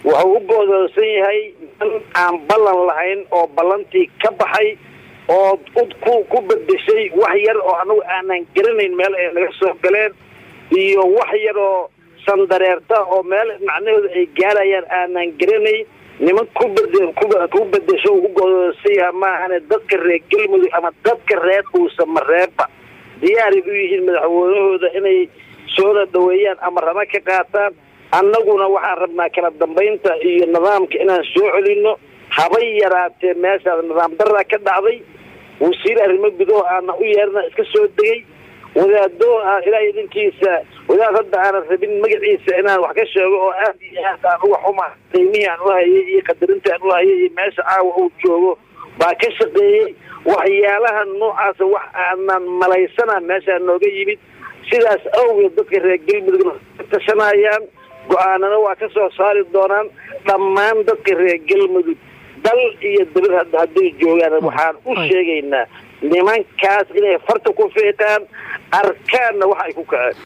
wuxuu u goodoosan yahay man aan ballan lahayn oo ballantii ka baxay oo ku ku bedeshay wax yar oo anagu aanan garanayn meel ay naga soo galeen iyo wax yar oo sandareerta oo meel macnahooda ay gaarayaan aanan garanayn niman ku bed ku bedesho ugu goodoosan yaha maahane dadka reer galmudug ama dadka reer dhuusama reeba diyaaray u yihiin madaxweynahooda inay soola dhaweeyaan ama rama ka qaataan annaguna waxaan rabnaa kala dambaynta iyo nidaamka inaan soo celino habay yaraatee meeshaas nidaam daraa ka dhacday wasiir arrimo gudaho aana u yeerna iska soo degay wadaado ah ilaa idinkiisa wadaad hadda aanan rabin magaciisa inaan wax ka sheego oo aad iyo aad aan uga xuma qiimihii aan u hayay iyo qadarintii aan u hayay iyo meesha caawa uu joogo baa ka shaqeeyey waxyaalaha noocaasa wax aanan malaysana meeshaa nooga yimid sidaas awgeed dadka reer galmudugna ka tashanayaan go-aanana waa ka soo saari doonaan dhammaan dadka reer galmudug dal iyo dabad hadday joogaan waxaan u sheegaynaa nimankaas inay farta ku fiiqaan arkaanna wax ay ku kaceen